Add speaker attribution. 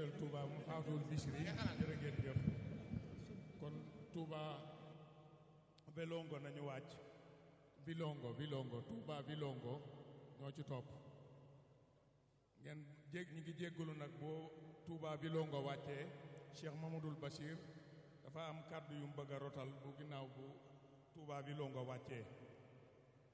Speaker 1: jiital Touba mu faatul Bichri jërë ngeen jëf kon Touba Vilongo nañu wàcc Vilongo Vilongo Touba Vilongo ñoo ci topp ngeen jég ñi ngi jéggalu nag boo Touba Vilongo wàccee Cheikh Mamadou Bachir dafa am kàddu yu mu bëgg a rotal bu ginnaaw bu Touba Vilongo wàccee